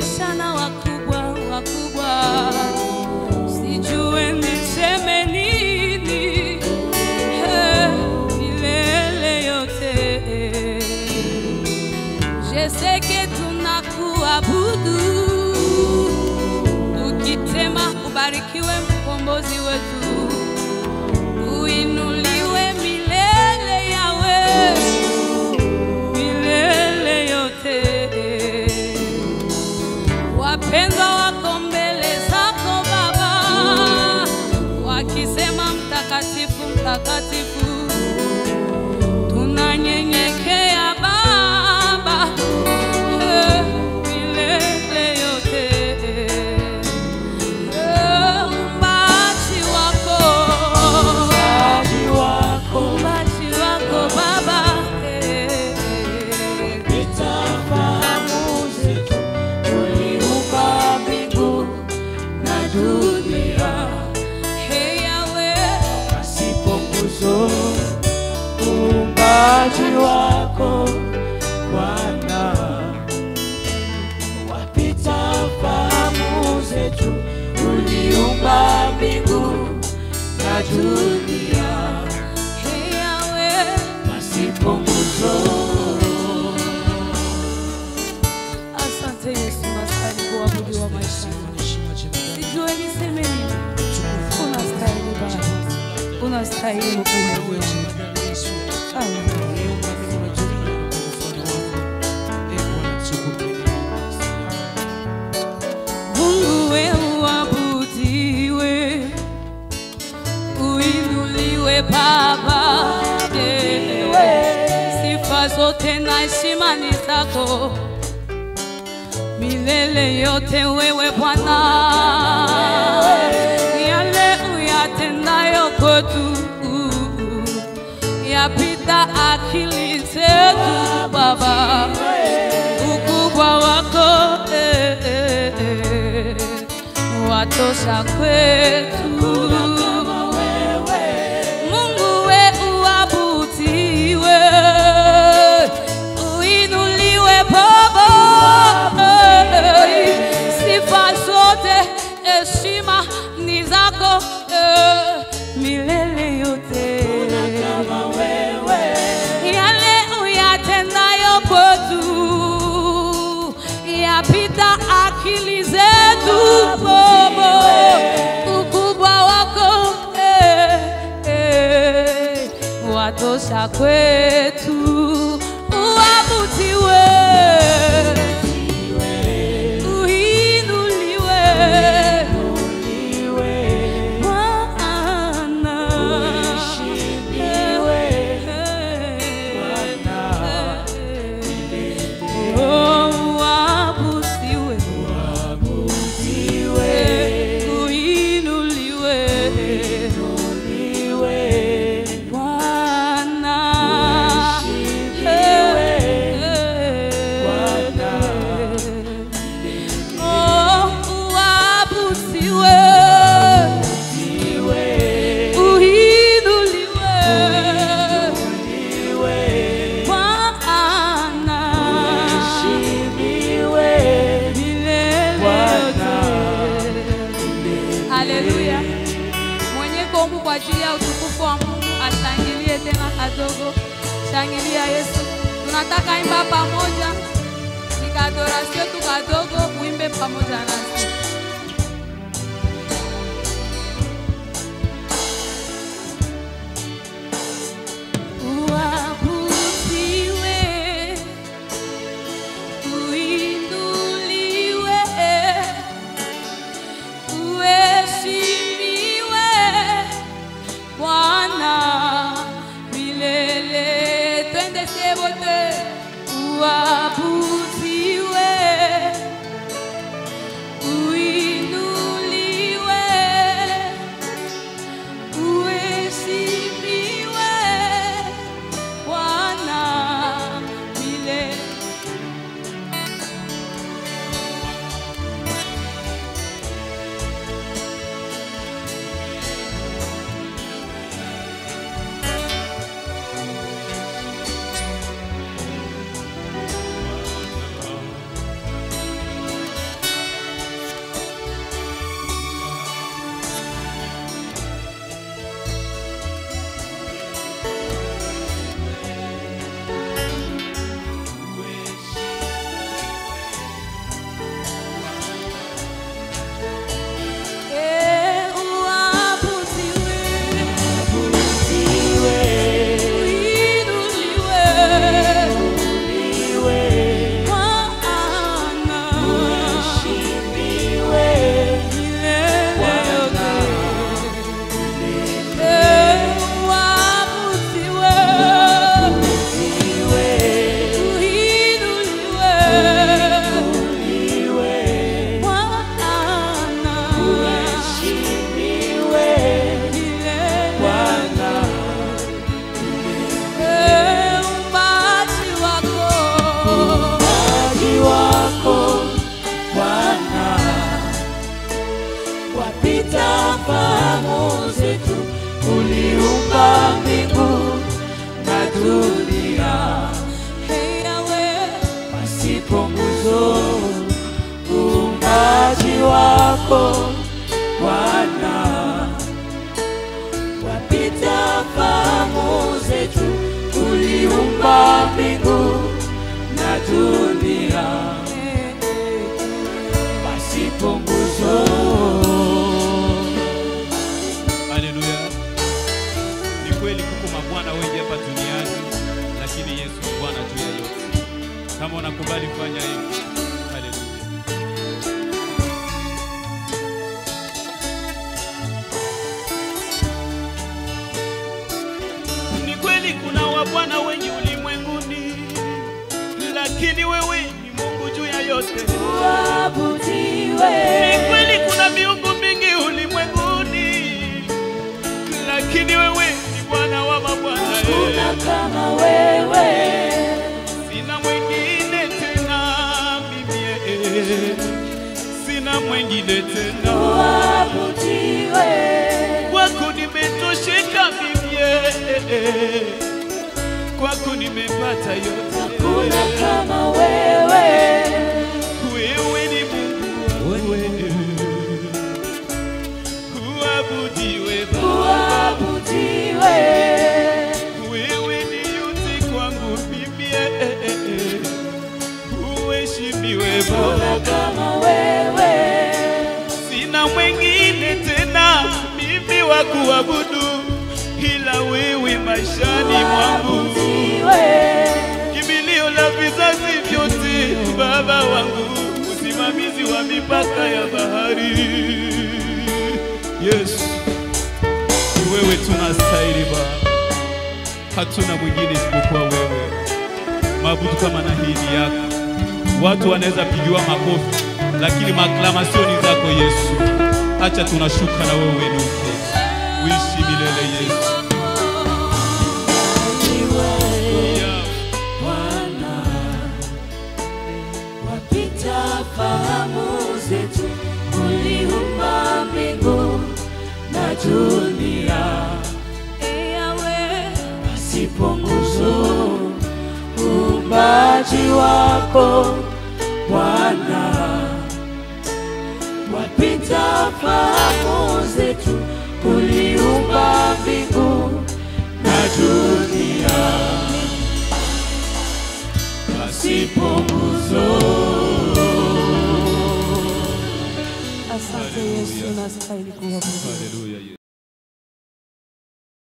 umenifananisha na wakubwa wakubwa, sijue niseme nini eh, milele yote Je sais que tunakuabudu tukitema, ubarikiwe mkombozi wetu, uinuliwe milele yawe milele yote. Wapendwa wako mbele zako Baba, wakisema mtakatifu, mtakatifu tunanyenyekea Baba eh, milele yote Eh, umbaji wako Umbaji wako umbaji wako Baba eh, nitafahamu zetu, uliumba mbingu na dunia, hey Yahweh, pasipo nguzo. Uumbaji wako Bwana wapita fahamu zetu, uliumba mbingu na dunia, hey Yahweh, pasipo nguzo. asante Yesu, nastahili kuabudiwa maisha sijue niseme nini. Unastahili Baba, unastahili kuabudiwa. Haleluya. Mungu we uabudiwe, uinuliwe Baba, eh, sifa zote na heshima ni zako milele yote, wewe Bwana, yale uyatendayo kwetu yapita akili zetu Baba ukubwa wako eh, eh, eh, watosha kwetu. Mungu we uabudiwe, uinuliwe Baba, eh, sifa zote heshima ni zako eh, milele yote yale uyatendayo kwetu yapita akili zetu Baba, ukubwa wako eh, eh, watosha kwetu, uabudiwe, uinuliwe Bwana. Oh, uabudiwe, uinuliwe Bwana. Oh, uabudiwe, uinuliwe Bwana. Milele yote. Haleluya. Mwenye kombu kwa ajili ya utukufu wa Mungu ashangilie tena kadogo. Shangilia Yesu. Tunataka imba pamoja. Ni kadorasio tu kadogo, uimbe pamoja nasi. Uabudiwe, uinuliwe, uheshimiwe Bwana milele. Twende sie wote, uabudiwe, uliumba mbingu na dunia Hey, Yahweh. pasipo nguzo uumbaji wako Bwana wapita fahamu zetu, uliumba mbingu na dunia pasipo nguzo. Haleluya. Ni kweli kuko mabwana wengi hapa duniani, lakini Yesu ni Bwana juu ya yote. Kama unakubali fanya hivi. Haleluya. Ni kweli kuna wabwana wengi ulimwenguni, lakini wewe ni Mungu juu ya yote. Ni kweli kuna miungu mingi ulimwenguni, lakini wewe ni Bwana wa mabwana. Hakuna kama wewe, Sina mwingine tena mimi, eh, sina mwingine tena, uabudiwe. kwako nimetosheka mimi, eh, kwako nimepata yote. Hakuna kama wewe, Wewe ni Mungu wewe, uabudiwe Baba. uabudiwe. Wewe ni yote kwangu mimi, eh, eh, eh. uheshimiwe Hakuna Baba. kama wewe, Sina mwingine tena mimi wa kuabudu ila wewe maishani mwangu, uabudiwe. kimbilio la vizazi vyote, Baba wangu, usimamizi wa mipaka ya bahari. Yesu, ni wewe tunastahili Baba, hatuna mwingine isipokuwa wewe. Maabudu kama na hii ni yako. Watu wanaweza pigiwa makofi, lakini maklamasioni zako Yesu, acha tunashuka na wewe uinuke, uishi milele Yesu. Yeah. Bwana, wapita fahamu zetu, uliumba mbingu na dunia Hey, Yahweh. pasipo nguzo, uumbaji wako Bwana, wapita fahamu zetu, uliumba mbingu na dunia pasipo nguzo. Asante Yesu, unastahili kuabudiwa. Haleluya.